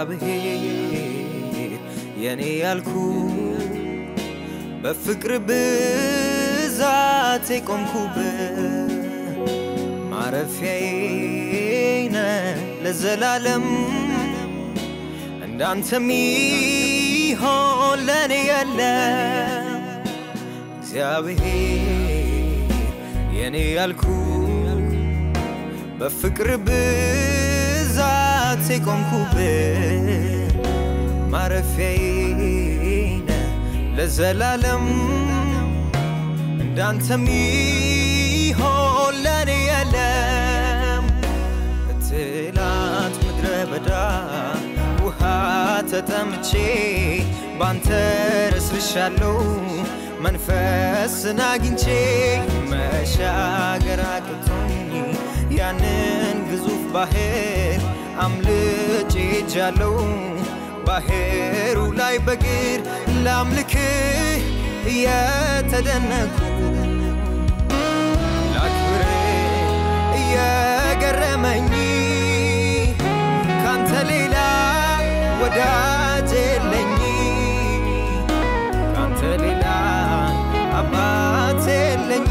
እግዚአብሔር የኔ ያልኩ በፍቅር ብዛት የቆምኩበት ማረፊያዬ ነህ ለዘላለም እንዳንተ ሚሆን ለኔ የለም እግዚአብሔር የኔ ያልኩ በፍቅር ብዛት የቆምኩበት ማረፊያዬ ነህ ለዘላለም እንዳንተ ሚሆን ለኔ የለም ትላንት ምድረ በዳ ውሃ ተጠምቼ ባንተ ረስርሻለሁ መንፈስን አግኝቼ መሻገር አቅቶኝ ያንን ግዙፍ ባህር አምልጬ ሄጃለሁ ባህሩ ላይ በግር ላምልክህ እየተደነኩ ላክብር እየገረመኝ ካንተ ሌላ ወዳጅ የለኝ ካንተ ሌላ አባት የለኝ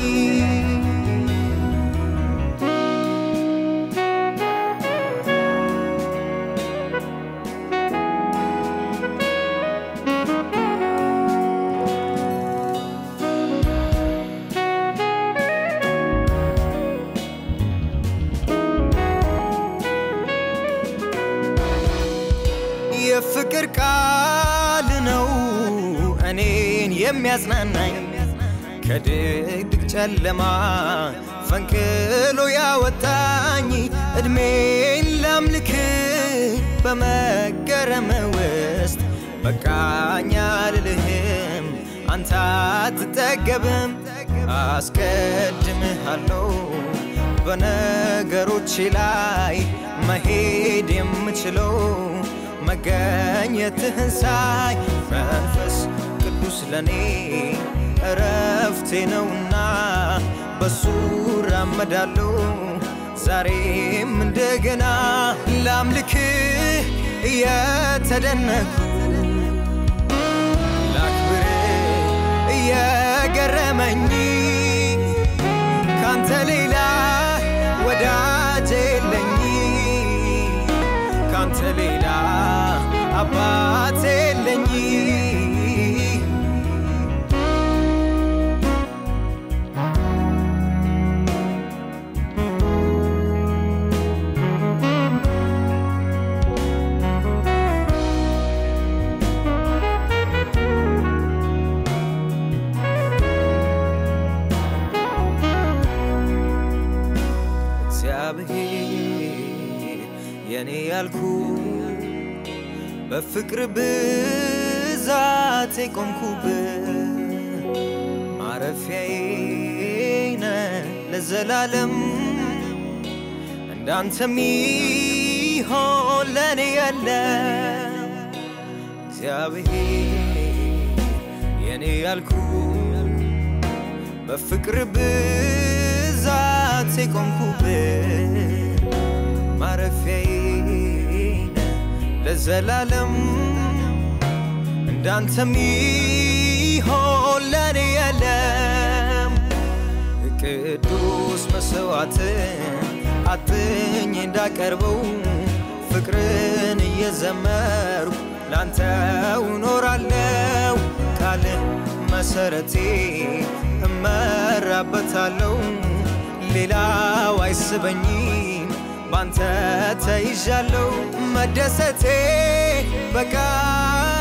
የፍቅር ቃል ነው እኔን የሚያጽናናኝ ከድቅድቅ ጨለማ ፈንቅሎ ያወጣኝ እድሜን ላምልክ በመገረም ውስጥ በቃኝ አልልህም አንተ አትጠገብም አስቀድምሃለሁ በነገሮቼ ላይ መሄድ የምችለው መገኘትህን ሳይ መንፈስ ቅዱስ ለኔ እረፍቴ ነውና በሱ ራመዳለሁ ዛሬም እንደገና ላምልክህ እየተደነኩ ላክብርህ እየገረመኝ ካንተ ሌላ ወዳጅ የለኝ ካንተ ሌላ አባት የለኝ እግዚአብሔር የኔ ያልኩ በፍቅር ብዛት የቆምኩበት ማረፊያዬ ነህ ለዘላለም እንዳንተ ሚሆን ለኔ የለም እግዚአብሔር የኔ ያልኩ በፍቅር ብዛት የቆምኩበት ማረፊያዬ ነህ ለዘላለም እንዳንተ ሚሆን ለኔ የለም ቅዱስ መስዋዕትን አጥኝ እንዳቀርበው ፍቅርን እየዘመርኩ ላንተው እኖራለሁ ቃልህ መሰረቴ እመራበታለሁ ሌላው አይስበኝም ባንተ ተይዣለሁ መደሰቴ በቃ